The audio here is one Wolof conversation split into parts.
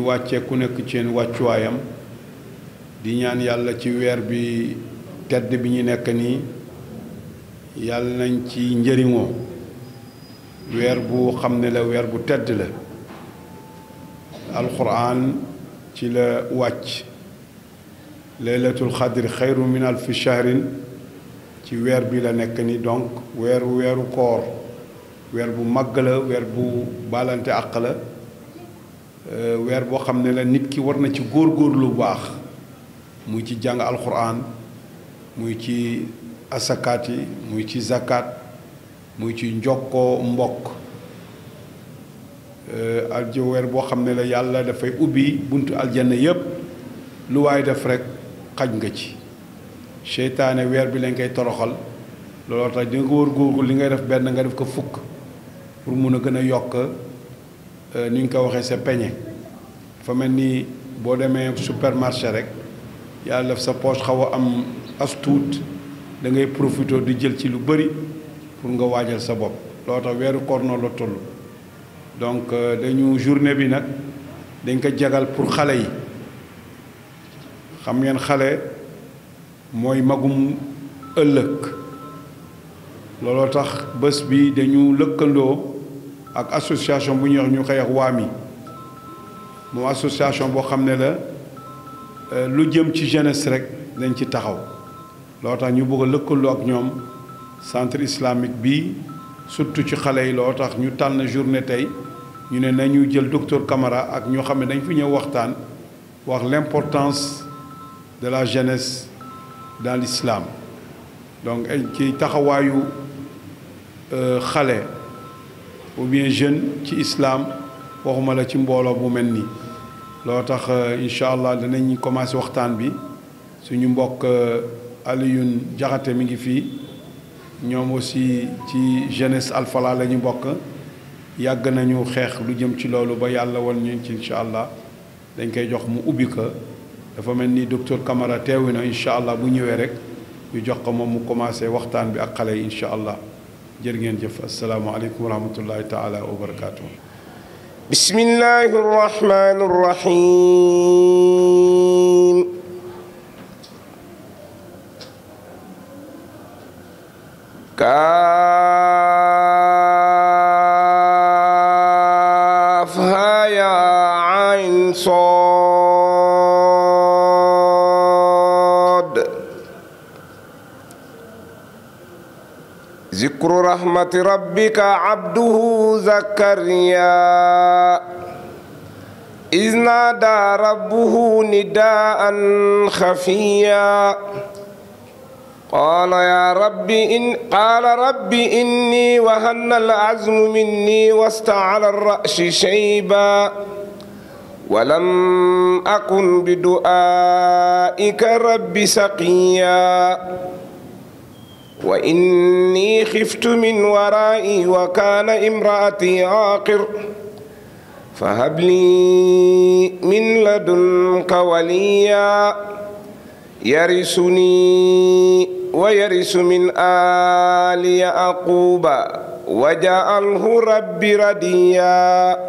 wàccee ku nekk ci seen wàccuwaayam di ñaan yàlla ci weer bi tedd bi ñu nekk nii yàlla nañ ci njëriñoo weer bu xam ne la weer bu tedd la alquran ci la wàcc laylatul xadri xayru min alfi shahrin ci weer bi la nekk ni donc weeru weeru koor weer bu màgg la weer bu baalante àq la weer boo xam ne la nit ki war na ci góor-góor lu baax muy ci jàng alquran muy ci asakaat yi muy ci zakat muy ci njokkoo mbokk aljo weer boo xam ne la yàlla dafay ubbi buntu aljanna yépp lu waay def rek xaj nga ci seytaane weer bi lañ koy toroxal looloo tax di nga wóor góorgu li ngay def benn nga def ko fukk pour mun a gën a yokk ni ñu ko waxee sa peñe dafa mel ni boo demee supermarché rek yàlla def sa poche xaw a am as tuut da ngay profité di jël ci lu bëri pour nga waajal sa bopp looloo tax weeru koor noonu la toll donc dañu journée bi nag dañ ko jagal pour xale yi xam ngeen xale mooy magum ëllëg looloo tax bés bi dañu lëkkandoo ak association bu ñuy wax ñu koy wax waami moom association boo xam ne la lu jëm ci jeunesse rek dañ ci taxaw looloo tax ñu bëgg a lëkkaloo ak ñoom centre islamique bi surtout ci xale yi looloo tax ñu tànn journée tey ñu ne nañu jël docteur Camara ak ñoo xam ne dañ fi ñëw waxtaan wax l'importance de la jeunesse dans l'islam donc ci taxawaayu xale ou bien jeune ci islam waxuma la ci mbooloo bu mel nii loo tax incha allah danañ commencé waxtaan bi suñu mbokk Alioune Jaxate mi ngi fii ñoom aussi ci jeunesse alfala la ñu bokk yàgg nañu xeex lu jëm ci loolu ba yàlla wan ñu ci incha allah dañ koy jox mu ubbi ko dafa mel ni docteur Camara teewi na incha allah bu ñëwee rek ñu jox ko moom mu commencé waxtaan bi ak xale yi incha allah jërë ngeen jëf asalaamaaleykum wa rahmatullahi taala wa barakaatu. bismillahi rahmani rahim. kaafhaa yaa ayn saad zikru rahmati rabbika abduhu zakariya iz naadaa rabbuhu nidaa'an xafiya قال يا رب إن قال رب إني وهن العزم مني واستعل الرأس شيبا ولم أكن بدعائك رب سقيا وإني خفت من ورائي وكان امرأتي عاقر فهب لي من لدنك وليا يرثني ويرث من آل يعقوب وجعله ربي رديا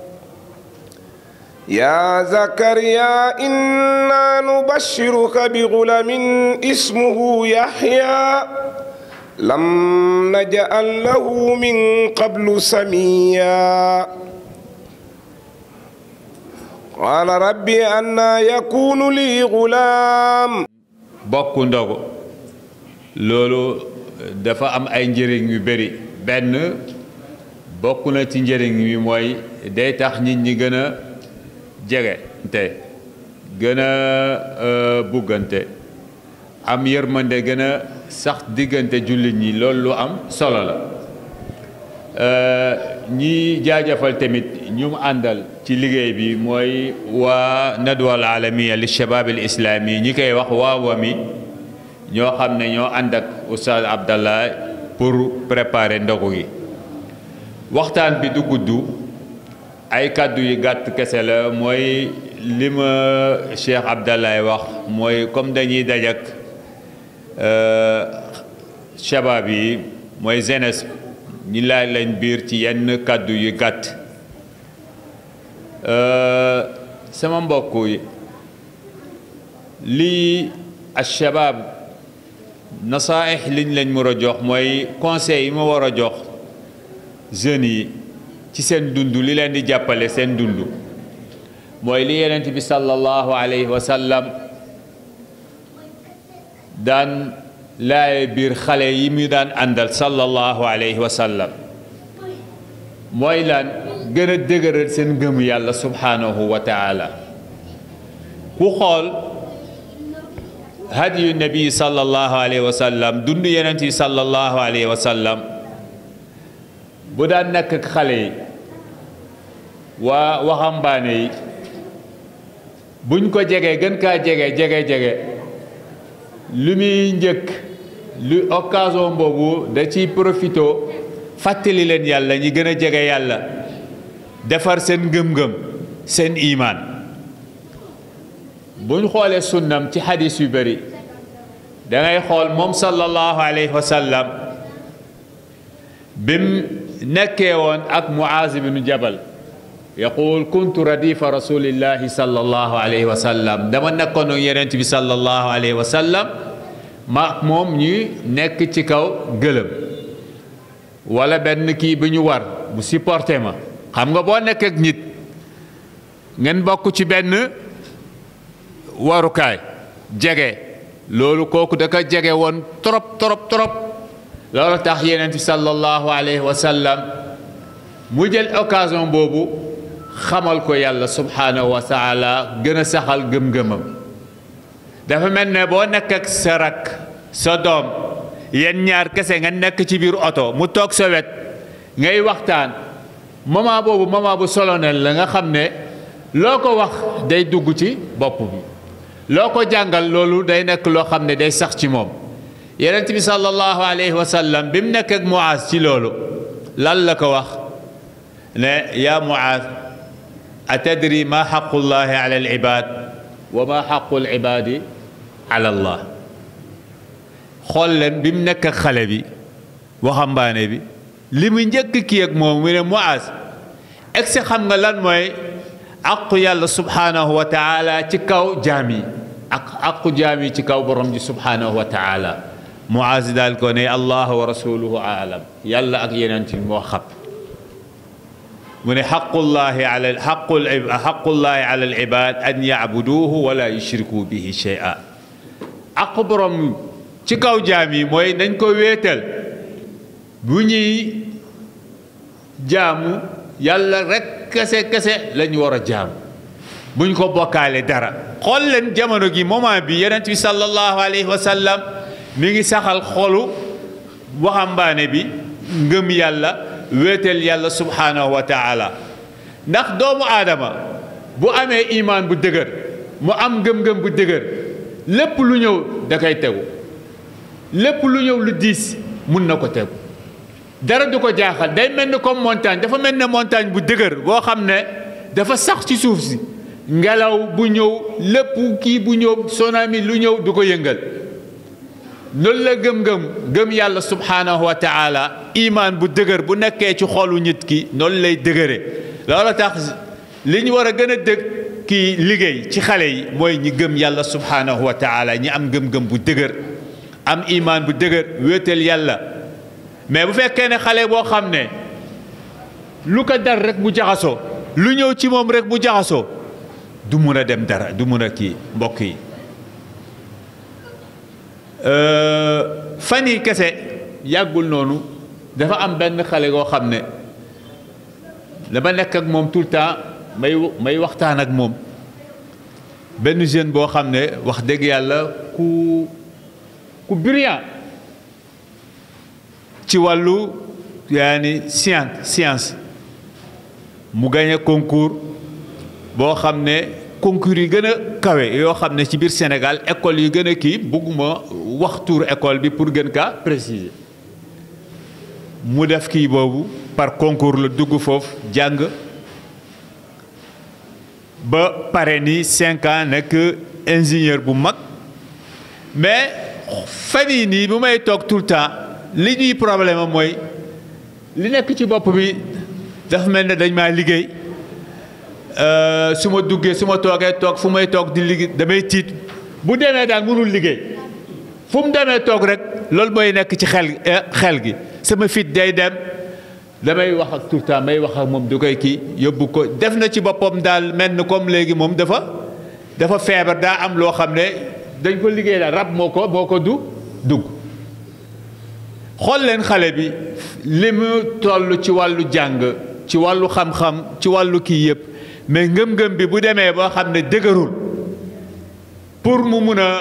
يا زكريا إنا نبشرك بغلام اسمه يحيى لم نجعل له من قبل سميا قال ربي أنا يكون لي غلام bokk ndogu loolu dafa am ay njëriñ yu bëri benn bokk na ci njëriñ yi mooy day tax nit ñi gën a jege te gën a buggante am yërmande gën a sax diggante jullit ñi loolu lu am solo la ñi jaajëfal tamit ñu mu àndal ci liggéey bi mooy waa nadwa al alamiya li shabab al islami ñi koy wax waa wami ñoo xam ne ñoo ànd ak oustaz abdallah pour préparer ndogu gi waxtaan bi du gudd ay kàddu yu gàtt kese la mooy li ma cheikh abdallah wax mooy comme dañuy dajak shabab yi mooy jeunesse ñi laaj leen biir ci yenn kàddu yu gàtt sama mbokk yi lii alshabab nasaaix liñ lañ war a jox mooy conseil yi ma war a jox jeunes yi ci seen dund li leen di jàppale seen dund mooy li yenent bi sallallahu alayhi wa sallam daan laaye biir xale yi mu daan àndal sallallahu alayhi wa sallam mooy lan gën a dëgëral seen ngëm yàlla subhanahu wa taala ku xool hadiyu nabi sallallahu alayhi wa sallam dund yenent yi sallallahu alayhi wa sallam bu daan nekk ak xale yi waa waxambaane yi buñ ko jegee gën kaa jege jege jege lu muy njëkk lu occasion boobu da ciy profito fàttali leen yàlla ñi gën a jege yàlla defar seen ngëm-ngëm seen imaan buñ xoolee sunnam ci xadis yu bëri da ngay xool moom sallallahu alayhi wa sallam bim nekkee woon ak Muaz ibnu Jabal yaqul kuntu radifa rasulillahi sallallahu alayhi wa sallam dama nekkoon ak yenent bi sallallahu alayhi wa sallam ma moom ñuy nekk ci kaw gëlëm wala benn kii bi ñu war mu supporté ma xam nga boo nekk ak nit ngeen bokk ci benn warukaay jege loolu kooku da ko jege woon trop trop trop loolu tax yenent bi sallallahu alayhi wa sallam mu jël occasion boobu xamal ko yàlla subhanahu wa taala gën a saxal gëm-gëmam dafa mel ne boo nekk ak sa rak sa doom yéen ñaar kese nga nekk ci biir oto mu toog sa wet ngay waxtaan moment boobu moment bu solonel la nga xam ne loo ko wax day dugg ci bopp bi loo ko jàngal loolu day nekk loo xam ne day sax ci moom yenent bi sallallahu alayhi wa sallam bi mu nekk ak Muaz ci loolu lan la ko wax ne yaa Muaz atadri ma xaqullahi ala al ibad wa ma xaqu al ibadi ala allah xool leen bi mu nekk ak xale bi waxambaane bi li mu njëkk kii ak moom mu ne Muaz egg si xam nga lan mooy aqu yàlla subhanahu wa taala ci kaw jaam yi ak aqu jaam yi ci kaw borom ji subhanahu wa taala Muaz daal ko ne allah wa rasuluhu aalam yàlla ak yeneen ci moo xam mu ne xaqullahi ala xaqul xaqullahi ala al ibad an yacbuduuhu wala yushriku bihi shay'a aqu borom ci kaw jaam yi mooy nañ ko wéetal bu ñuy jaamu yàlla rek kese kese lañu war a jaamu buñ ko bokkaale dara xool leen jamono gi moment bi yonent bi sallallahu alayhi wa sallam mi ngi saxal xolu waxambaane bi ngëm yàlla wéetal yàlla subhanahu wa taala ndax doomu aadama bu amee imaan bu dëgër mu am ngëm-ngëm bu dëgër lépp lu ñëw da koy tegu lépp lu ñëw lu diis mun na ko tegu dara du ko jaaxal day mel ni comme montagne dafa mel ne montagne bu dëgër boo xam ne dafa sax ci suuf si ngelaw bu ñëw lépp kii bu ñëw tsunami lu ñëw du ko yëngal loolu la gëm-gëm gëm yàlla subhanahu wa taala imaan bu dëgër bu nekkee ci xolu nit ki noonu lay dëgëre loolu tax li ñu war a gën a dëgg kii liggéey ci xale yi mooy ñi gëm yàlla subhanahu wa taala ñi am gëm-gëm bu dëgër am imaan bu dëgër wéetal yàlla mais bu fekkee ne xale boo xam ne lu ko dar rek mu jaxasoo lu ñëw ci moom rek mu jaxasoo du mun a dem dara du mun a kii mbokk yi fan yi kese yàggul noonu dafa am benn xale goo xam ne dama nekk ak moom tout le temps may may waxtaan ak moom benn jeune boo xam ne wax dëgg yàlla ku ku brillant ci wàllu yaani science science mu gagné concours boo xam ne concours yi gën a kawe yoo xam ne ci biir Sénégal école yi gën a kii bugguma wax tur école bi pour gën kaa préciser mu def kii boobu par concours la dugg foofu jàng ba pare ni cinq ans nekk ingénieur bu mag mais fan yii nii bu may toog tout le temps li ñuy problème am mooy li nekk ci bopp bi dafa mel ne dañ maa liggéey su ma duggee su ma toogee toog fu may toog di liggéey damay tiit bu demee daal mënul liggéey fu mu demee toog rek loolu mooy nekk ci xel xel gi sama fit day dem damay wax ak tout le temps may wax ak moom du koy kii yóbbu ko def na ci boppam daal mel ni comme léegi moom dafa dafa feebar daa am loo xam ne dañ ko liggéey daal rab moo ko moo ko du dugg xool leen xale bi li mu toll ci wàllu jàng ci wàllu xam-xam ci wàllu kii yëpp mais ngëm-ngëm bi bu demee boo xam ne dëgërul pour mu mun a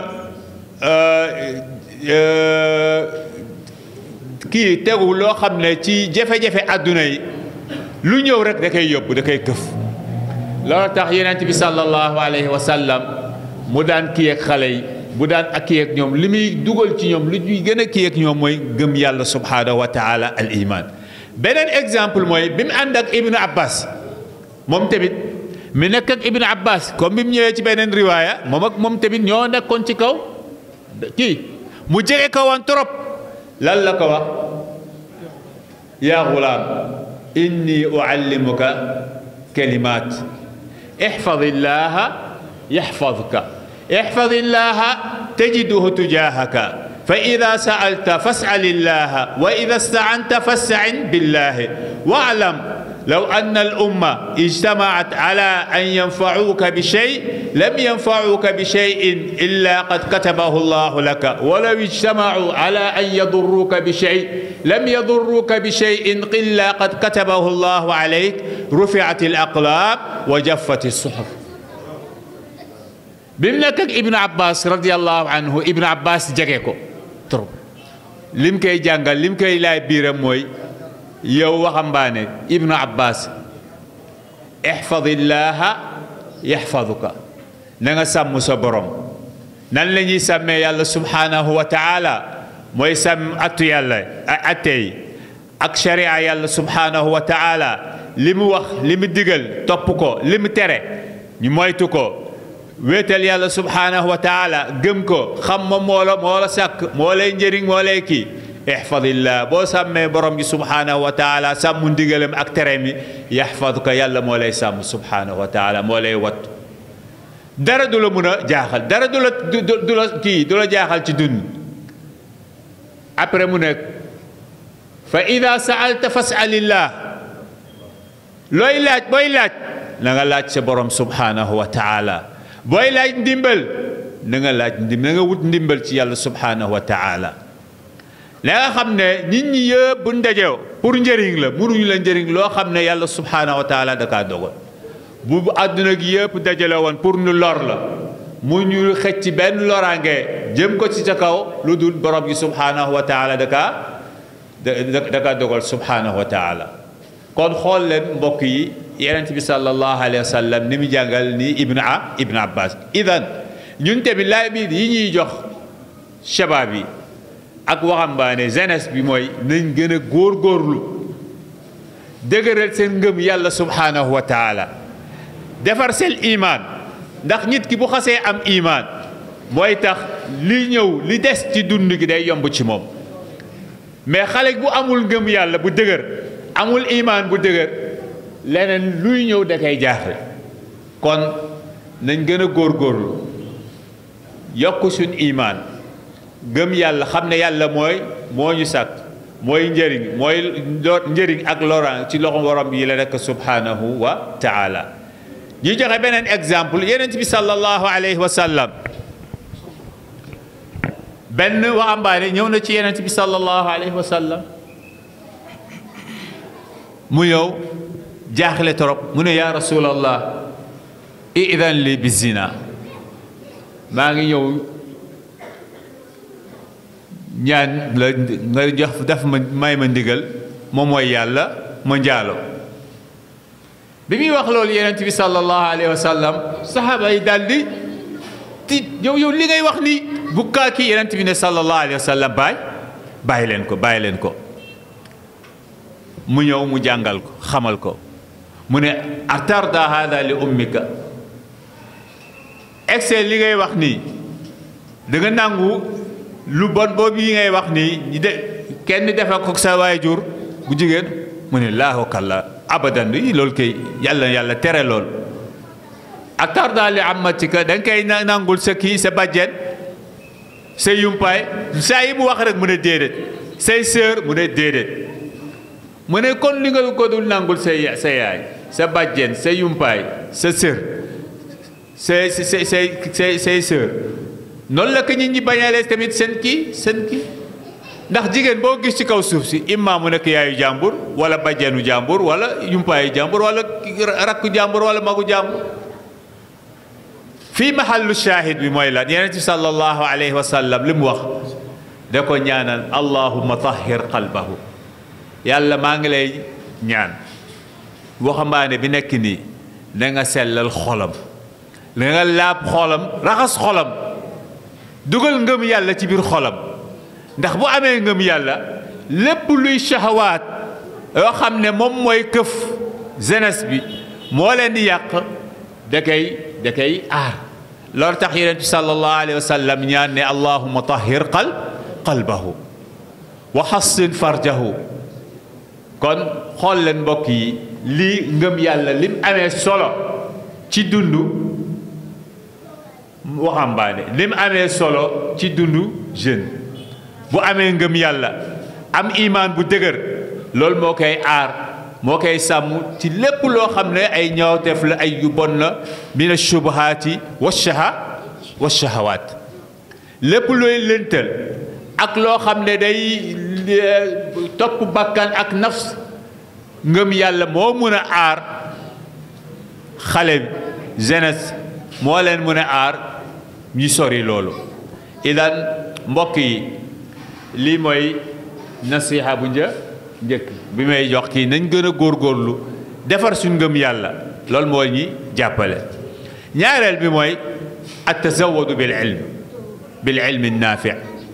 kii tegu loo xam ne ci jafe-jafe àdduna yi lu ñëw rek da koy yóbbu da koy këf loolu tax yenent bi sallallahu alayhi wa sallam mu daan kii ak xale yi bu daan ak kii ak ñoom li muy dugal ci ñoom lu ñuy gën a kii ak ñoom mooy gëm yàlla subhanahu wa taala al iman beneen exemple mooy bi mu ànd ak ibnu abbas moom tamit mi nekk ak ibnu abbas comme bi mu ñëwee ci beneen riwaaya moom ak moom tamit ñoo nekkoon ci kaw kii mu jege ko woon trop lan la ko wax yaa gulaam inni uallimuka kalimat ihfadillaha yaxfadka ihfadillaha tajiduhu tujahaka فإذا سألت فاسأل الله وإذا استعنت فاستعن بالله واعلم لو أن الأمة اجتمعت على أن ينفعوك بشيء لم ينفعوك بشيء إلا قد كتبه الله لك ولو اجتمعوا على أن يضروك بشيء لم يضروك بشيء إلا قد كتبه الله عليك رفعت الأقلام وجفت الصحف بمنك ابن عباس رضي الله عنه ابن عباس جاكيكو trop lim koy jàngal lim koy laay biiram mooy yow waxambaane ibnu abbas ihfadillaha yaxfaduka na nga sàmm sa borom nan la ñuy sàmmee yàlla subhanahu wa taala mooy sàmm attu yàlla atte yi ak sharia yàlla subhanahu wa taala li mu wax li mu digal topp ko li mu tere ñu moytu ko wéetal yàlla subhanahu wa taala gëm ko xam ma moo la moo la sàkk moo lay njëriñ moo lay kii ihfadillah boo sàmmee borom gi subhanahu wa taala sàmm ndigalam ak tere mi yaxfaduka yàlla moo lay sàmm subhanahu wa taala moo lay wattu dara du la mun a jaaxal dara du la du la kii du la jaaxal ci dund après mu nekk fa ida saalta fasalillah looy laaj booy laaj na nga laaj sa borom subhanahu wa taala booy laaj ndimbal na nga laaj ndimbal na nga wut ndimbal ci yàlla subhanahu wa taala la nga xam ne nit ñi yëpp bu ndajew pour njëriñ la mënuñu la njëriñ loo xam ne yàlla subhanahu wa taala da kaa dogal bu àdduna gi yëpp dajale woon pour nu lor la mu ñu xëcc benn loraange jëm ko ci sa kaw lu dul borom gi subhanahu wa taala da kaa da kaa dogal subhanahu wa taala kon xool leen mbokk yi yenent bi sallallahu alayhi wa sallam ni mu jàngal ni ibnu a ibnu abbas idan ñun tamit laay biir yi ñuy jox shabaab yi ak waxambaane jeunesse bi mooy nañ gën a góorgóorlu dëgëral seen ngëm yàlla subhanahu wa taala defar seen imaan ndax nit ki bu xasee am imaan mooy tax li ñëw li des ci dund gi day yomb ci moom mais xale bu amul ngëm yàlla bu dëgër amul imaan bu dëgër leneen luy ñëw da koy jaaxle kon nañ gën a góorgóorlu yokk suñ imaan gëm yàlla xam ne yàlla mooy moo ñu sàkk mooy njëriñ mooy njëriñ ak loraan ci loxo borom yi la rekk subhanahu wa taala ñu joxe beneen exemple yenent bi sallallahu alayhi wa sallam benn waxambaane ñëw na ci yenent bi sallallahu alayhi wa sallam mu ñëw jaaxle trop mu ne yaa rasulallah idan li bi zina maa ngi ñëw ñaan la nga jox daf ma may ma ndigal moom mooy yàlla ma njaalo bi muy wax loolu yenent bi sallallahu alayhi wa sallam saxaaba yi daal di ti yow yow li ngay wax ni bu kaa kii yenent bi ne sallallahu alayhi wa sallam baay bàyyi leen ko bàyyi leen ko mu ñëw mu jàngal ko xamal ko mu ne atarda hada li ummika excès li ngay wax nii da nga nangu lu bon boobu yi ngay wax nii ñi de kenn defe ko sa waajur bu jigéen mu ne laahu kalla abadan yi loolu kay yàlla yàlla tere lool ak tarda li amatika da nga koy nangul sa kii sa bàjjen sa yumpaay saa yi mu wax rek mu ne déedéet say sœur mu ne déedéet mu ne kon li nga ko dul nangul sa sa yaay sa bàjjen sa yumpaay sa sœur say say say say say sœur noonu la ko nit ñi bañalee tamit seen kii seen kii ndax jigéen boo gis ci kaw suuf si imma mu nekk yaayu jàmbur wala bàjjenu jàmbur wala yumpaayu jàmbur wala rakku jàmbur wala magu jàmbur fii mahallu shahid bi mooy lan yonent bi sallallahu alayhi wa sallam li mu wax da ko ñaanal allahumma tahhir qalbahu yàlla maa ngi lay ñaan waxambaane bi nekk nii da nga sellal xolam da nga laab xolam raxas xolam dugal ngëm yàlla ci biir xolam ndax bu amee ngëm yàlla lépp luy shahawaat yoo xam ne moom mooy këf jeunesse bi moo leen di yàq da koy da koy aar loolu tax yonent bi sallallahu alayhi wa sallam ñaan ne allahumma tahhir qal qalbahu wa hassin farjahu kon xool leen mbokk yi lii ngëm yàlla lim amee solo ci dundu waxambaane lim amee solo ci dundu jeune bu amee ngëm yàlla am imaan bu dëgër loolu moo koy aar moo koy sàmm ci lépp loo xam ne ay ñaawteef la ay yu bon la mina shubuhaati wa shaha wa shahawaat lépp looy lëntal ak loo xam ne day topp bakkan ak nafs ngëm yàlla moo mun a aar xale jeunesse moo leen mun a aar ñu sori loolu idan mbokk yi lii mooy nasiha bu një njëkk bi may jox kii nañ gën a góorgóorlu defar suñ ngëm yàlla loolu moo ñi jàppale ñaareel bi mooy at tazawadu bil ilm bil ilmi naafi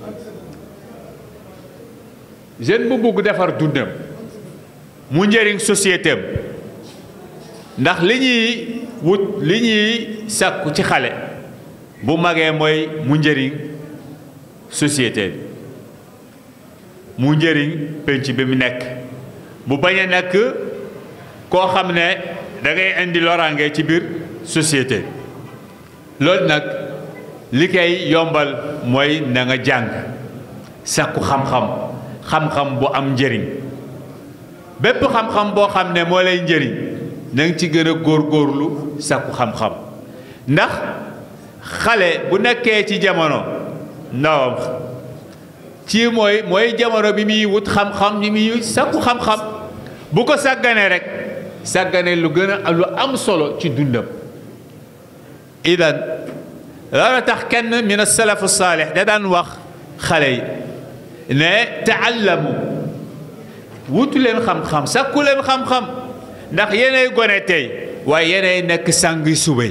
jeune bu bugg defar dundam mu njëriñ société am ndax li ñuy wut li ñuy sàkku ci xale bu magee mooy mu njëriñ société bi mu njëriñ penc bi mu nekk bu bañ a nekk koo xam ne da ngay indi loraange ci biir société loolu nag li koy yombal mooy na nga jàng sàkku xam-xam xam-xam bu am njëriñ bépp xam-xam boo xam ne moo lay njëriñ na nga ci gën a góorgóorlu sàkku xam-xam ndax xale bu nekkee ci jamono ndawam ci mooy mooy jamono bi muy wut xam-xam bi muy sàkku xam-xam bu ko sàgganee rek sàggane lu gën a lu am solo ci dundam idan loolu tax kenn min as-salaf as-salih da daan wax xale yi ne taallamu wutu leen xam-xam sàkku leen xam-xam ndax yeney gone tey waaye yeney nekk sàngi suba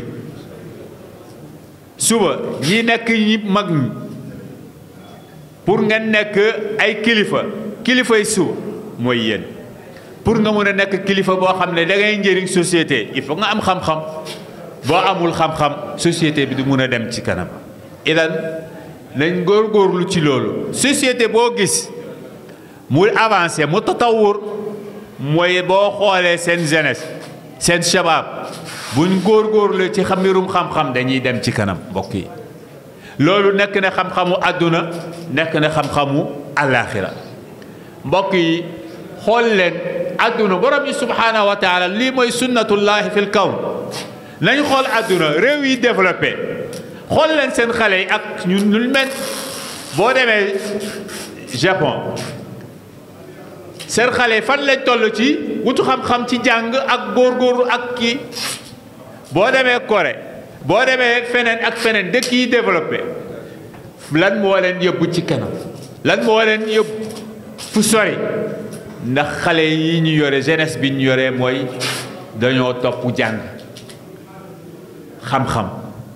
suba ñi nekk ñi mag ñi pour nga nekk ay kilifa kilifay suba mooy yéen pour nga mën a nekk kilifa boo xam ne da ngay njëriñ société il faut nga am xam-xam boo amul xam-xam société bi du mun a dem ci kanam idan nañ góorgóorlu ci loolu société boo gis muy avancé mu tatawur mooy boo xoolee seen jeunesse seen shabab buñ góorgóorlu ci xam mbirum xam-xam dañuy dem ci kanam mbokk yi loolu nekk na xam-xamu àdduna nekk na xam-xamu àllaaxira mbokk yi xool leen àdduna borom yi subhaanahu wa taala lii mooy sunnatullahi fil kawn nañ xool àdduna réew yi développé xool leen seen xale yi ak ñun ñu mel boo demee Japon seen xale yi fan lañ toll ci wutu xam-xam ci jàng ak góorgóorlu ak kii boo demee Corée boo demee feneen ak feneen dëkk yi développé lan moo leen yóbbu ci kanam lan moo leen yóbbu fu sori ndax xale yi ñu yore jeunesse bi ñu yore mooy dañoo topp jàng xam-xam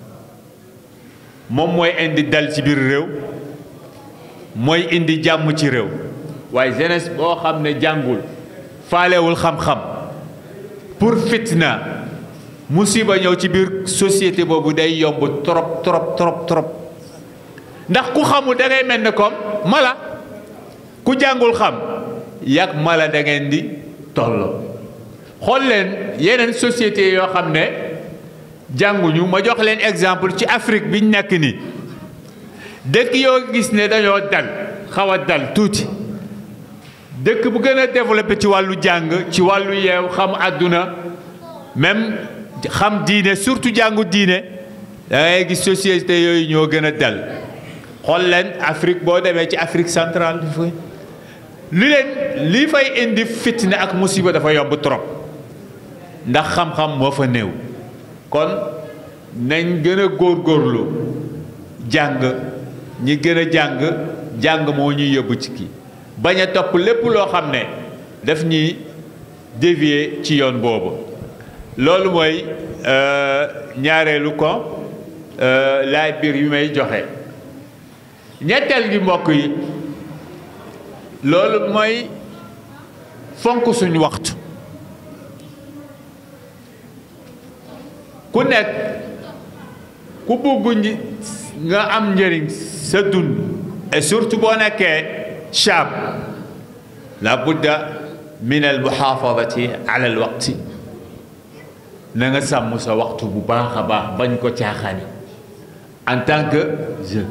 moom mooy indi dal ci biir réew mooy indi jàmm ci réew waaye jeunesse boo xam ne jàngul faalewul xam-xam pour fitna musiba ñëw ci biir société boobu day yomb trop trop trop trop ndax ku xamul da ngay mel ne comme mala ku jàngul xam yàgg mala da ngeen di tolloo xool leen yeneen société yoo xam ne jànguñu ma jox leen exemple ci Afrique biñ nekk nii dëkk yoo gis ne dañoo dal xaw a dal tuuti dëkk bu gën a développé ci wàllu jàng ci wàllu yeew xam àdduna même xam diine surtout jàngu diine da ngay gis société yooyu ñoo gën a dal xool leen Afrique boo demee ci Afrique centrale li leen li fay indi fitna ak musiba dafa yomb trop ndax xam-xam moo fa néew kon nañ gën a góorgóorlu jàng ñi gën a jàng jàng moo ñuy yóbbu ci kii bañ a topp lépp loo xam ne daf ñuy dévier ci yoon boobu loolu mooy ñaareelu ko laay biir yu may joxe ñetteel gi mbokk yi loolu mooy fonk suñu waxtu ku nekk ku bugg nga am njëriñ sa dund et surtout boo nekkee shaab la budda min al muhaafadati ala al waqti na nga sàmm sa waxtu bu baax a baax bañ ko caaxaani en tant que jeune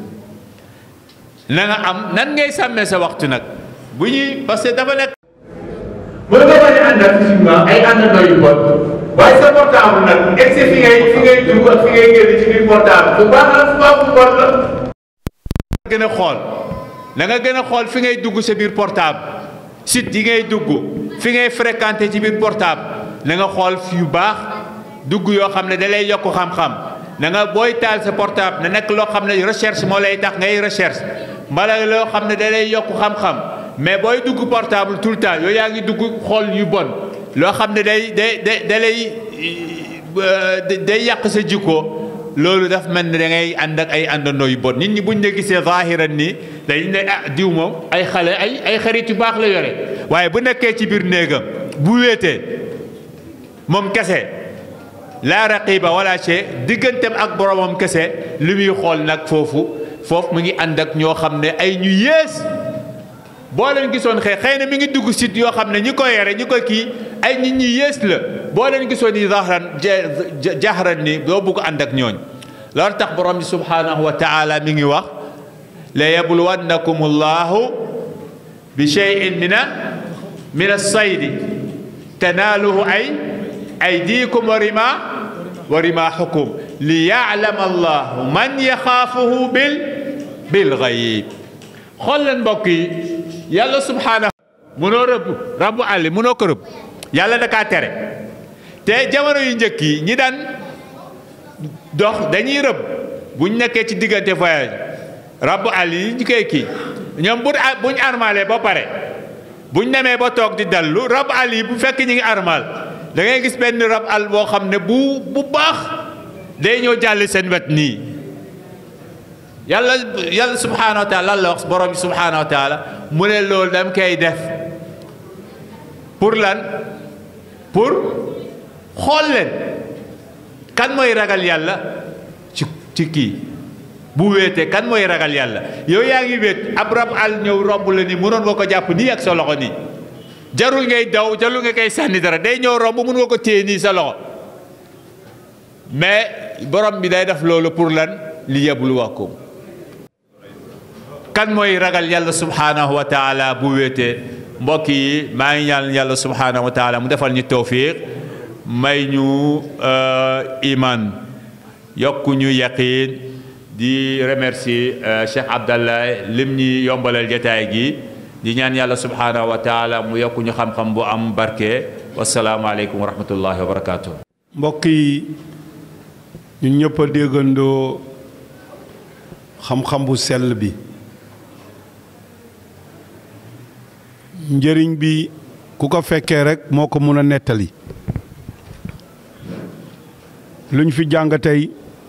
na nga am nan ngay sàmmee sa waxtu nag bu ñuy parce que dafa nekk. mën nga bañ a àndal physiquement ay àndandoo yu bon waaye sa portable nag egg fi ngay fi ngay dugg ak fi ngay génn ci biir portable bu baax la bu baax bu bon la. gën a xool na nga gën a xool fi ngay dugg sa biir portable site yi ngay dugg fi ngay fréquenté ci biir portable na nga xool fi yu baax dugg yoo xam ne da lay yokk xam-xam na nga booy taal sa portable na nekk loo xam ne recherche moo lay tax ngay recherche mbala loo xam ne da lay yokk xam-xam mais booy dugg portable tout le temps yooyu yaa ngi dugg xool yu bon loo xam ne day day day da lay day yàq sa jikko loolu daf mel ne da ngay ànd ak ay àndandoo yu bon nit ñi buñ ne gisee zahiran nii dañ ne ah diw moom ay xale ay ay xarit yu baax la yore waaye bu nekkee ci biir néegam bu wéetee moom kese laa raqiba wala chey digganteem ak boromam kese li muy xool nag foofu foofu mu ngi ànd ak ñoo xam ne ay ñu yées boo leen gisoon xëy xëy na mi ngi dugg site yoo xam ne ñi ko yore ñi ko kii ay nit ñi yées la boo leen gisoon yi zahran jahran ni doo bugg ànd ak ñooñ loolu tax borom bi subhanahu wa taala mi ngi wax la yabluwannakum allahu bi cheyin mina min alsaydi tanaaluhu ay aydikum wa rima wa rimaahukum li yaalama allahu man yaxaafuhu bil bil gayib xool leen mbokk yi yàlla subhaanahu mënoo rëbb rabu àlli mënoo ko rëbb yàlla da kaa tere te jamono yu njëkk yi ñi daan dox dañuy rëbb buñ nekkee ci diggante voyage rabu àll yi ñu koy kii ñoom bu buñ armalee ba pare buñ demee ba toog di dallu rabu àll yi bu fekk ñi ngi armal da ngay gis benn rab àll boo xam ne bu bu baax day ñëw jàll seen wet nii yàlla yàlla subhaanahu wa taala lan la wax borom bi subhaanahu wa taala mu ne loolu dam koy def pour lan pour xool leen kan mooy ragal yàlla ci ci kii bu wéetee kan mooy ragal yàlla yow yaa ngi wéet ab rab àll ñëw romb la ni mënoon nga ko jàpp nii ak sa loxo nii jarul ngay daw jarul nga koy sànni dara day ñëw romb mën nga ko téye nii sa loxo mais borom bi day def loolu pour lan li yabluwakum kan mooy ragal yàlla subhaanahu wa taala bu wéetee mbokk yi maa ngi ñaan yàlla subhaanahu wa taala mu defal ñu tawfiq may ñu iman yokku ñu yaqiin di remercier Cheikh Abdallah lim ñi yombalal jataay gi di ñaan yàlla subhaanahu wa taala mu yokku ñu xam-xam bu am barke wasalaamualeykum wa rahmatullahi wa barakaatu. mbokk yi ñun ñëpp a déggandoo xam-xam bu sell bi njëriñ bi ku ko fekkee rek moo ko mun a nettali luñ fi jàng tey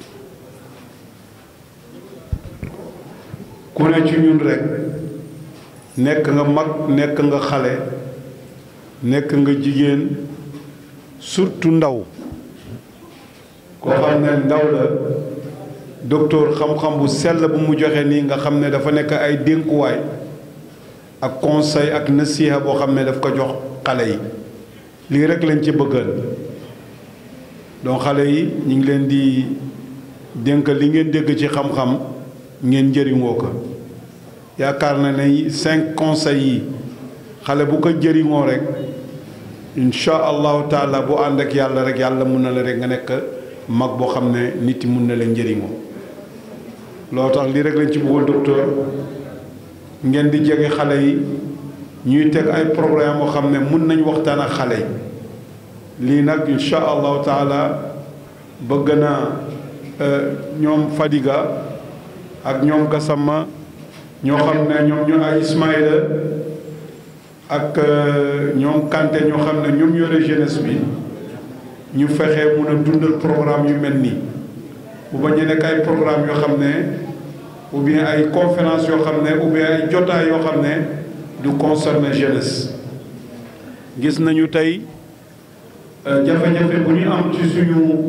ku ne ci ñun rek nekk nga mag nekk nga xale nekk nga jigéen surtout ndaw koo xam ne ndaw la docteur xam-xam bu sell bu mu joxe nii nga xam ne dafa nekk ay dénkuwaay ak conseil ak nasiha boo xam ne daf ko jox xale yi lii rek lañ ci bëggal donc xale yi ñu ngi leen di dénk li ngeen dégg ci xam-xam ngeen njëriñoo ko yaakaar na ne cinq conseils yi xale bu ko jëriñoo rek incha allahu taala bu ànd ak yàlla rek yàlla mun na la rek nga nekk mag boo xam ne nit yi mun na leen njëriñoo loo tax lii rek lañ ci bëggoon docteur ngeen di jege xale yi ñuy teg ay programme boo xam ne mun nañ waxtaan ak xale yi lii nag incha allahu taala bëgg na ñoom Fadiga ak ñoom Gassama ñoo xam ne ñoom ñoo ay Ismaïla ak ñoom Kanté ñoo xam ne ñoom yore jeunesse bi ñu fexe mun a dundal programme yu mel nii bu ba ñu nekk ay programme yoo xam ne ou bien ay conférence yoo xam ne ou bien ay jotaay yoo xam ne du concerner jeunesse gis nañu tey jafe-jafe bu ñu am ci suñu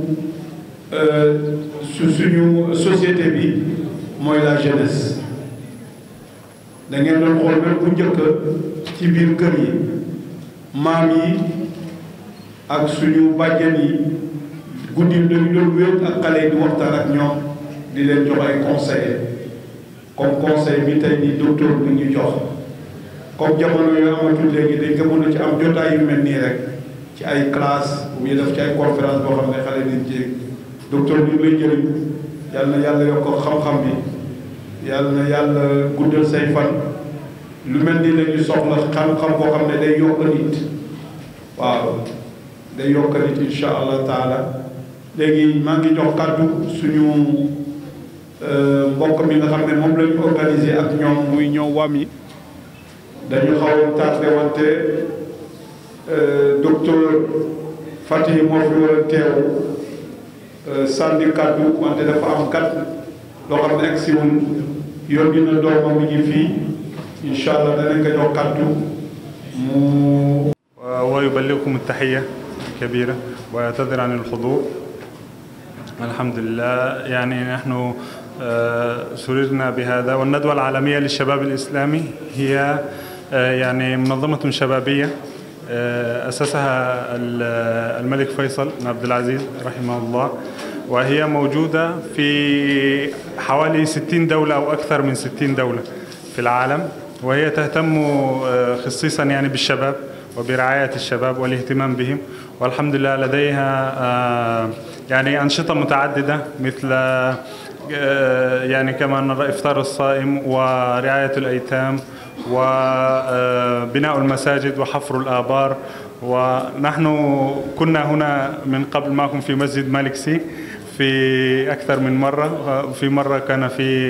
su suñu société bi mooy la jeunesse da ngeen doon xool même bu njëkk ci biir kër yi maam yi ak suñu bàjjen yi guddi dañu doon wéet ak xale yi di waxtaan ak ñoom di leen jox ay conseil comme conseil bi tey ni docteur bi ñu jox comme jamono yu amatul léegi dañ ko mën a ci am jotaay yu mel nii rek ci ay classe bu ñu def ci ay conférence boo xam ne xale nañ ci docteur ñu lay jëriñ yàlla na yàlla yokk xam-xam bi yàlla na yàlla guddal say fan lu mel ni lañu soxla xam-xam boo xam ne day yokk nit waaw day yokk nit insha allah taala léegi maa ngi jox kàddu suñu mbokk mi nga xam ne moom la ñu organisé ak ñoom muy ñëw wam yi dañu xaw tardé wante docteur Fatick moo fi war a teew sànni kàddu wante dafa am kat loo xam ne egg si wul yónni na doomam mi ngi fii incha allah danañ ko jox kàddu mu. ويبلغكم التحية الكبيرة ويعتذر عن الحضور الحمد لله يعني نحن سررنا بهذا والندوة العالمية للشباب الإسلامي هي يعني منظمة شبابية أسسها الملك فيصل بن عبد العزيز رحمه الله وهي موجودة في حوالي 60 دولة أو أكثر من 60 دولة في العالم وهي تهتم خصيصا يعني بالشباب وبرعاية الشباب والاهتمام بهم والحمد لله لديها يعني أنشطة متعددة مثل يعني كما نرى إفطار الصائم ورعاية الأيتام وبناء المساجد وحفر الآبار ونحن كنا هنا من قبل معكم في مسجد مالك سي في أكثر من مرة في مرة كان في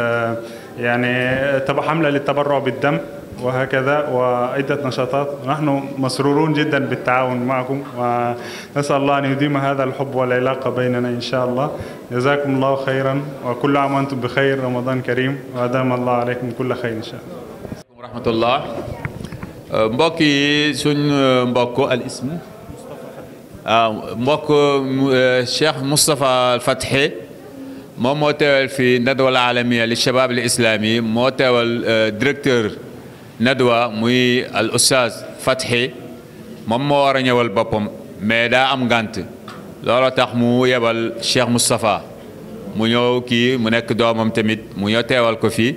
يعني حملة للتبرع بالدم وهكذا وعدة نشاطات نحن مسرورون جدا بالتعاون معكم ونسأل الله أن يديم هذا الحب والعلاقة بيننا إن شاء الله جزاكم الله خيرا وكل عام وأنتم بخير رمضان كريم وأدام الله عليكم كل خير إن شاء الله rahmatullah mbokk yi suñ mbokk al ism waaw mbokk Cheikh Moustapha al Fathi moom moo teewal fii nadwa al alamiya li shabab al islami moo teewal directeur nadwa muy al oustaz Fathi moom moo war a ñëwal boppam mais daa am ngànt looloo tax mu yebal Cheikh Moustapha mu ñëw kii mu nekk doomam tamit mu ñëw teewal ko fii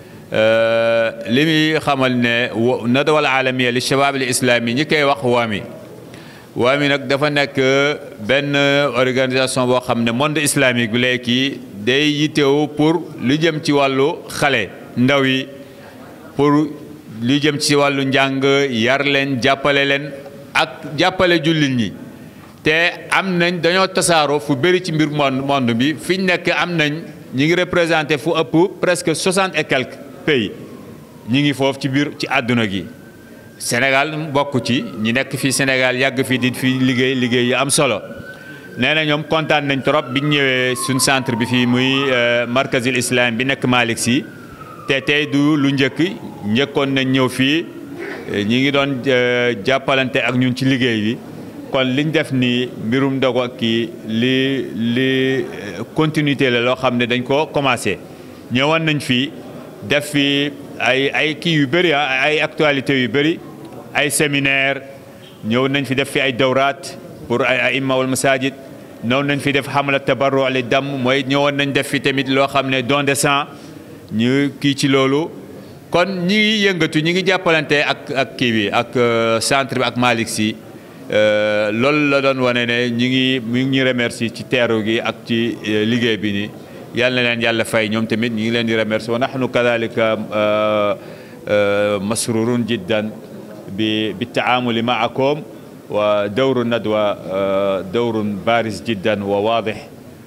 li muy xamal ne nadwa al alamiya li shabab al islami ñi koy wax waami waami nag dafa nekk benn organisation boo xam ne monde islamique bi léegi day yittewu pour lu jëm ci wàllu xale ndaw yi pour lu jëm ci wàllu njàng yar leen jàppale leen ak jàppale jullit ñi te am nañ dañoo tasaaroo fu bëri ci mbir monde monde bi fi ñu nekk am nañ ñi ngi représenté fu ëpp presque soixante et quelques pays ñi ngi foofu ci biir ci àdduna gi Sénégal bokk ci ñi nekk fii Sénégal yàgg fii di fi liggéey liggéey yu am solo nee na ñoom kontaan nañ trop biñ ñëwee suñ centre bi fii muy markazil islam bi nekk Malick Sy te tey du lu njëkk njëkkoon nañ ñëw fii ñi ngi doon jàppalante ak ñun ci liggéey bi kon liñ def nii mbirum ndogu ak kii li li continuité la loo xam ne dañ ko commencé ñëwoon nañ fii def fi ay ay kii yu bëri ay actualités yu bëri ay séminaire ñëw nañ fi def fi ay dawraat pour ay aimma wal masajid noonu nañ fi def xamala tabarru li dam mooy ñëwoon nañ def fi tamit loo xam ne don de sang ñu kii ci loolu kon ñi ngi yëngatu ñi ngi jàppalante ak ak kii bi ak centre bi ak Malick Sy loolu la doon wane ne ñi ngi mi ngi ñu remercier ci teeru gi ak ci liggéey bi ni yàlla na leen yàlla fay ñoom tamit ñi ngi leen di remercier wa nahnu kadhalika masrurun jiddan bi بالتعامل معكم ودور الندوة دور بارز جدا وواضح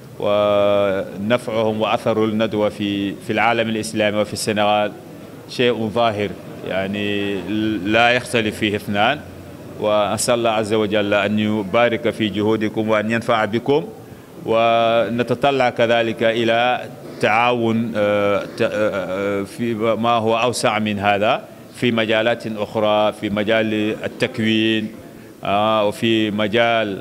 ونفعهم وأثر الندوة في في العالم الإسلامي وفي السنغال شيء ظاهر يعني لا يختلف فيه اثنان وأسأل الله عز وجل أن يبارك في جهودكم وأن ينفع بكم ونتطلع كذلك إلى تعاون في ما هو أوسع من هذا في مجالات أخرى في مجال التكوين وفي مجال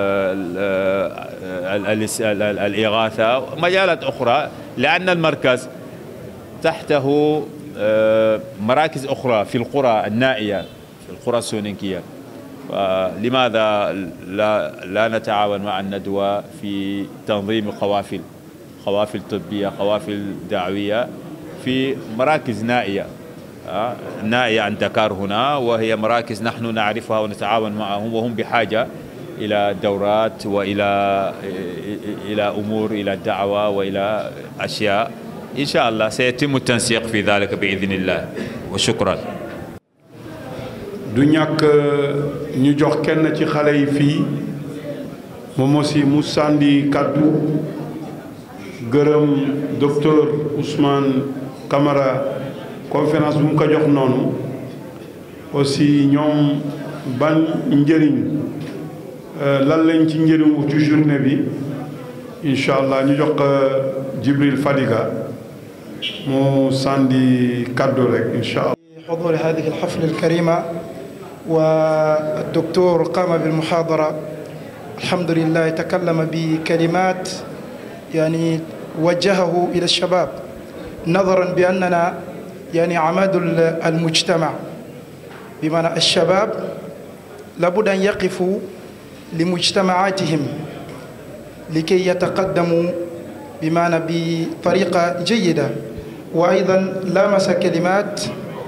الإغاثة ومجالات أخرى لأن المركز تحته مراكز أخرى في القرى النائية في القرى السونيكية لماذا لا, لا نتعاون مع الندوة في تنظيم قوافل قوافل طبية قوافل دعوية في مراكز نائية نائية عن دكار هنا وهي مراكز نحن نعرفها ونتعاون معهم وهم بحاجة إلى دورات وإلى إلى أمور إلى الدعوة وإلى أشياء إن شاء الله سيتم التنسيق في ذلك بإذن الله وشكرا du ñàkk ñu jox kenn ci xale yi fii moom aussi mu sànni kàddu gërëm docteur Ousmane Camara conférence bu mu ko jox noonu aussi ñoom ban njëriñ lan lañ ci njëriñu ci journée bi incha allah ñu jox Jibril Fadiga mu sànni kàddu rek incha allah. حضور هذه الحفل الكريمة والدكتور قام بالمحاضرة الحمد لله تكلم بكلمات يعني وجهه إلى الشباب نظرا بأننا يعني عماد المجتمع بمعنى الشباب لابد أن يقفوا لمجتمعاتهم لكي يتقدموا بمعنى بطريقة جيدة وأيضا لامس كلمات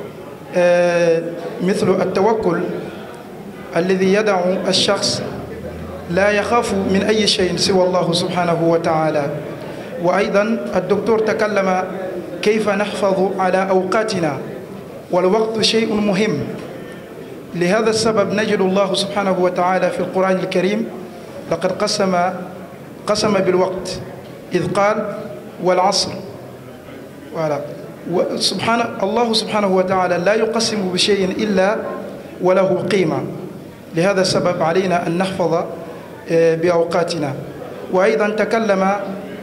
مثل التوكل الذي يدع الشخص لا يخاف من أي شيء سوى الله سبحانه وتعالى وأيضا الدكتور تكلم كيف نحفظ على أوقاتنا والوقت شيء مهم لهذا السبب نجد الله سبحانه وتعالى في القرآن الكريم لقد قسم قسم بالوقت إذ قال والعصر ولا سبحان الله سبحانه وتعالى لا يقسم بشيء إلا وله قيمة لهذا السبب علينا أن نحفظ بأوقاتنا وأيضا تكلم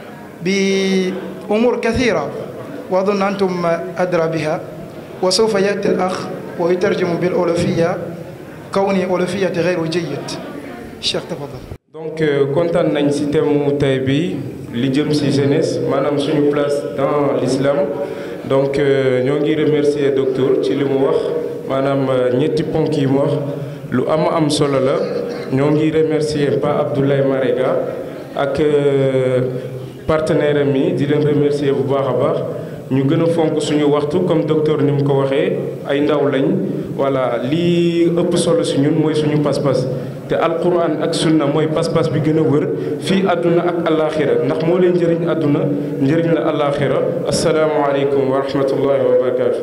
بأمور كثيرة وأظن أنتم أدرى بها وسوف يأتي الأخ ويترجم بالأولوفية كوني أولوفية غير جيد الشيخ تفضل donc kontaan nañ ci thème mu tey bi li jëm ci jeunesse maanaam suñu place dans l'islam donc ñoo ngi remercier docteur ci li mu wax maanaam ñetti ponk yi mu wax lu am am solo la ñoo ngi remercier Pa Abdoulaye Marega ak partenaire am yi di leen remercier bu baax a baax ñu gën a fonk suñu waxtu comme docteur ni mu ko waxee ay ndaw lañ voilà lii ëpp solo si ñun mooy suñu pas-pas te alquran ak sunna mooy pas-pas bi gën a wër fii àdduna ak alaxira ndax moo leen njëriñ àdduna njëriñ la alaxira asalaamualeykum wa rahmatullahi wa barakatu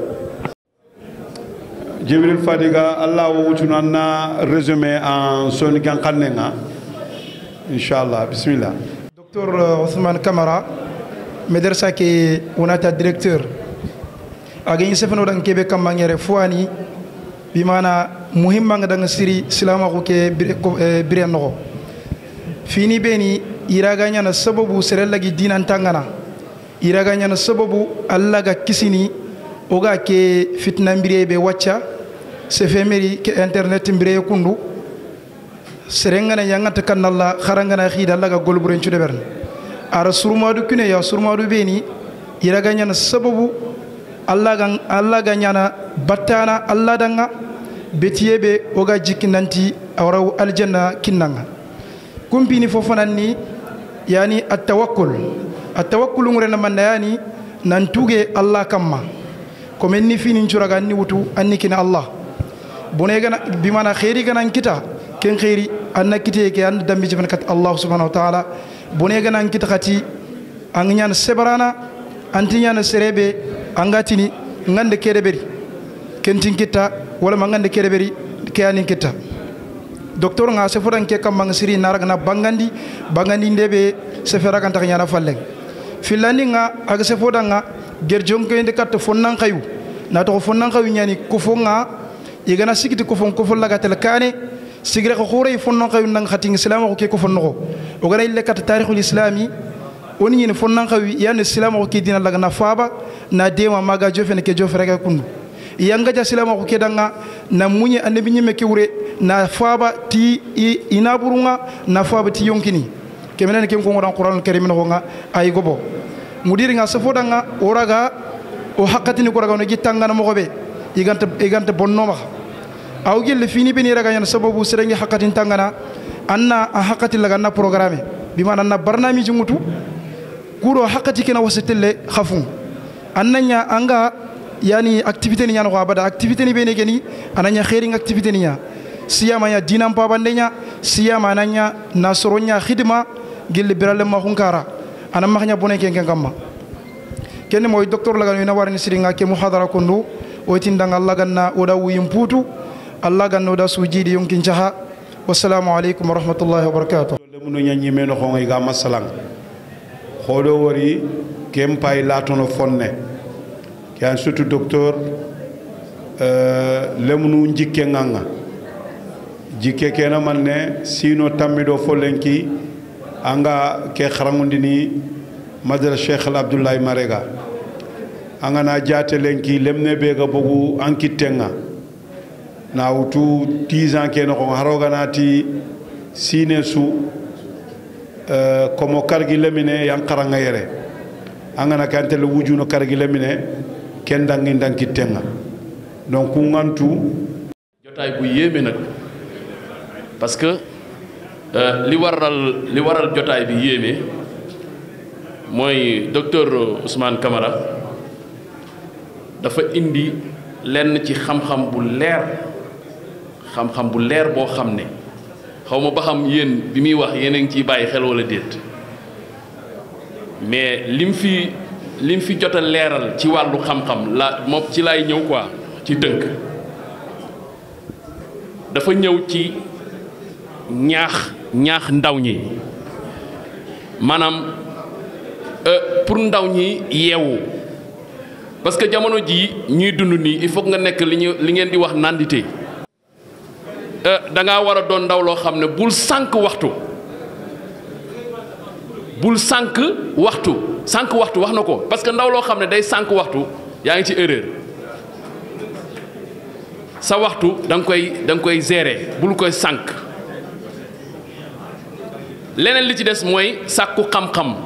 jibril fadiga allah wo wucuna na résumé en soni kan xannenga inchallah bisimillah docteur Ousmane Camara médersa ke wonata directeur agañi sefeno ɗan keɓe kammangere fowani bimana muhimmanga danga siri silamaku ke bire noxo fini beni iraga ñana sababu serellagi dinantangana iraga ñana sababu allah ga kisini oga ke fitna mbire be wacca sefemeri ke internet mbire kundu serengana yangata kannalla harangana xiida allah ga golburencude berne ara surmadu kune ya surmadu beni iraga ñana sababu allah ga allah ga ñana battana allah danga betiye be oga jikki nanti awra aljanna kinnanga kumpini fo fanan ni yani attawakkul attawakkulu ngure na manda yani nan tuge allah kamma comme ni fini curaga anni wutu anni kina allah bone gana bimana khairi gana kita ken khairi anna kite ke an dambi jifan kat allah subhanahu wa ta'ala bone gana kita khati an nyan sebarana anti nyan serebe angatini ngande kede beri kentin kita wala mangande kede beri ke anin kita docteur nga se fodan ke kam siri naraga na bangandi bangandi ndebe se fera kan tak nyana falleng filani nga aga se fodan nga gerjon ko inde kat fonnan kayu na to fonnan kayu nyani ko fonga igana sikiti ko fon ko fon laga tel kane sigre ko khore fonnan kayu nang khati islam ko ke ko fonno ko o gara ille kat tarikhul islami woni ni fonnan kayu yan islam ko ke dina laga na faba na dewa maga jofene ke jofere ka kundu yanga ja silama ko kedanga na munye annabi nyime kewre na faba ti ina burunga na faba ti yonkini kemenen kem ko ngodan qur'an karim no nga ay gobo mudiri nga safo danga oraga o hakatini ko raga no gitanga na mogobe iganta iganta bonno ma aw gelle fini beni raga yana sababu serengi hakatin tangana anna a hakati laga na programme bi mana na barnamiji mutu kuro hakati kena wasitelle khafun annanya anga yani activité ni ñano ko abada activité ni bene geni ananya khairing activité ni nya siyama ya dinam pabande nya siyama ananya nasoro nya khidma gilli birale ma hunkara ana mahnya bone ken ken kamma ken moy docteur laga ina warni siringa ke muhadara kondu o tindanga Allah ganna o da wuyim putu Allah ganna o da sujidi yonkin jaha wassalamu alaikum wa rahmatullahi wa barakatuh lemuno ñañi meno xongo ga masalang xodo wori kem pay latono fonne ke surtout docteur lemunu jikke nganga jikke kena manne sino tammido folenki anga ke kharangundini madara cheikh abdoulaye marega anga na jate lenki lemne be ga bogu ankitenga na wutu 10 ans kena ko haroga nati sine su komo kargi lemine yang karanga yere anga na kante le wujuno kargi lemine ken dangi danki tenga donc ku ngantu jotaay bu yéeme nag parce que li waral li waral jotaay bi yéeme mooy docteur Ousmane Camara dafa indi lenn ci xam-xam bu leer xam-xam bu leer boo xam ne xaw ma ba xam yéen bi muy wax yéen a ngi ciy bàyyi xel wala déet mais lim fi lim fi jot a leeral ci wàllu xam-xam la moom ci lay ñëw quoi ci tënk dafa ñëw ci ñaax ñaax ndaw ñi maanaam pour ndaw ñi yeewu parce que jamono jii ñuy dund nii il faut nga nekk li ñu li ngeen di wax nandite da ngaa war a doon ndaw loo xam ne bul sànq waxtu bul sànq waxtu sànq waxtu wax na ko parce que ndaw loo xam ne day sànq waxtu yaa ngi ci erreur sa waxtu da nga koy da nga koy gérer bul koy sànq leneen li ci des mooy sàkku xam-xam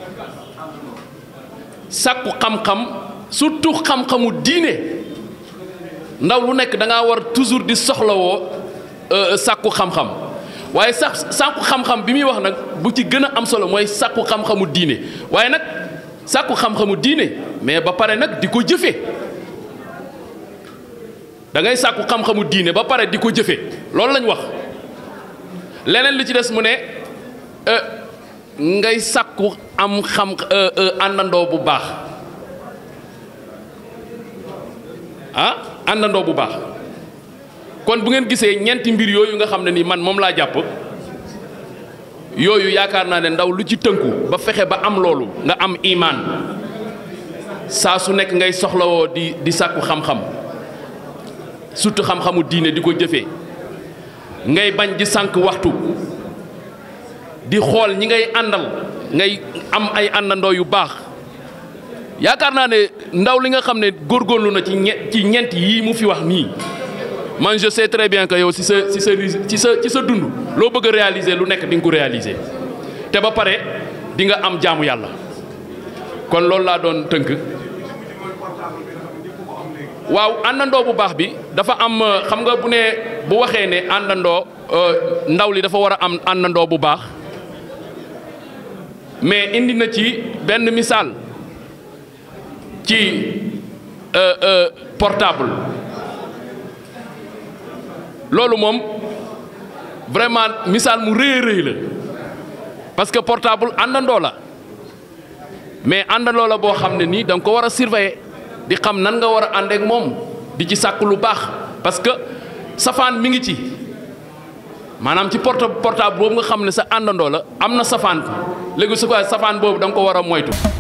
sàkku xam-xam surtout xam-xamu diine ndaw lu nekk da ngaa war toujours di soxlawoo sàkku xam-xam waaye sax sàkku xam-xam bi muy wax nag bu ci gën a am solo mooy sàkku xam-xamu diine waaye nag sàkku xam-xamu diine mais ba pare nag di ko jëfe da ngay sàkku xam-xamu diine ba pare di ko jëfe loolu lañ wax leneen li ci des mu ne ngay sàkku am xam àndandoo bu baax ah àndandoo bu baax kon bu ngeen gisee ñeenti mbir yooyu nga xam ne ni man moom laa jàpp yooyu yaakaar naa ne ndaw lu ci tënku ba fexe ba am loolu nga am imaan saa su nekk ngay soxlawoo di di sàkku xam-xam surtout xam-xamu diine di ko jëfee ngay bañ di sànq waxtu di xool ñi ngay àndal ngay am ay àndandoo yu baax yaakaar naa ne ndaw li nga xam ne góorgóorlu na ci ñe ci ñeent yii mu fi wax nii man je sais très bien que yow ci sa ci sa ci sa ci sa dund loo bëgg a réaliser lu nekk di nga ko réaliser te ba pare di nga am jaamu yàlla kon loolu laa doon tënk waaw àndandoo bu baax bi dafa am xam nga bu ne bu waxee ne àndandoo ndaw li dafa war a am àndandoo bu baax mais indi na ci benn misaal ci portable loolu moom vraiment misaal mu rëy a rëy la parce que portable àndandoo la mais àndandoo la boo xam ne nii da nga ko war a surveiller di xam nan nga war a àndeek moom di ci sàkk lu baax parce que safaan mi ngi ci maanaam ci porte portable boobu nga xam ne sa àndandoo la am na safaan léegi su ko safaan boobu da nga ko war a moytu